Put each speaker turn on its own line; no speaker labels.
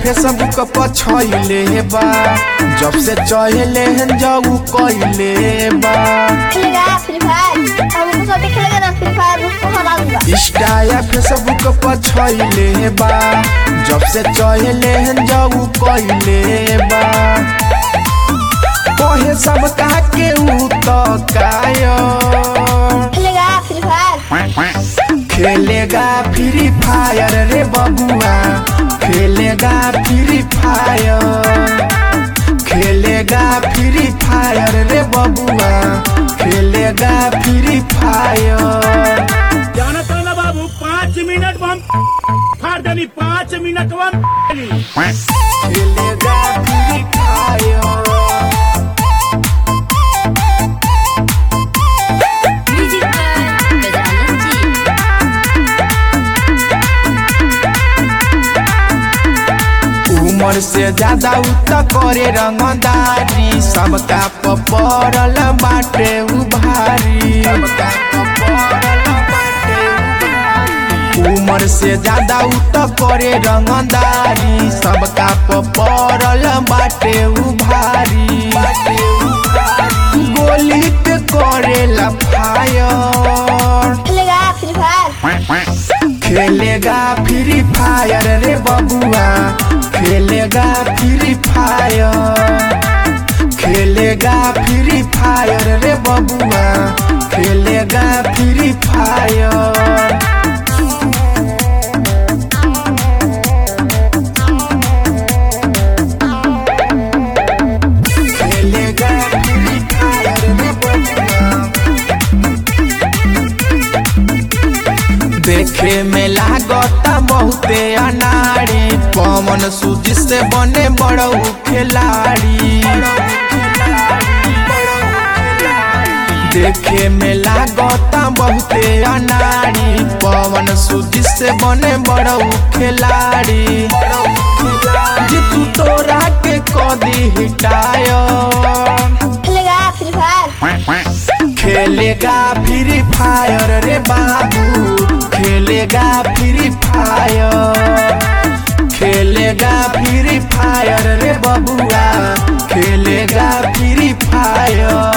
Facebook पर छइले बा जब से चहले हन जाऊ कइले बा
खेलेगा फ्री फायर हम उसको साथ खेलेगा ना फ्री फायर उसको हरा दूंगा
इंस्टा या फेसबुक पर छइले बा जब से चहले हन जाऊ कइले बा कहे सब का के ऊ तो काया
खेलेगा फ्री फायर
खेलेगा फ्री फायर रे बबुआ खेलेगा फ्री फायर खेलेगा फ्री फायर रे बबुआ खेलेगा फ्री फायर
जाना था ना बाबू पाँच मिनट में हम फाड़ देनी पाँच मिनट में हम
खेलेगा फ्री फायर उम्र से ज्यादा उत करे रंगदारी सबका पपरल बाटे उभारी सबका पपरल बाटे उभारी। उम्र से ज्यादा उत करे रंगदारी सबका पपरल बाटे उभारी बाटे उभारी। गोली के करेला फायर
खेलेगा फ्री फायर
खेलेगा फ्री फायर रे बबुआ खेलेगा फ्री फायर खेलेगा फ्री फायर रे बबुआ खेलेगा फ्री फायर खेलेगा फ्री फायर रे बबुआ देखे में लागता बहुते अनाड़ी पवन सूज से बने बड़ऊ खिलाड़ी देखे में लागता बहुते अनाड़ी पवन सूज से बने बड़ऊ खिलाड़ी जीतू तोरा के कदी हिटायर
खेलेगा फ्री फायर
खेलेगा फ्री फायर रे बाबू खेलेगा फ्री फायर खेलेगा फ्री फायर रे बबुआ खेलेगा फ्री फायर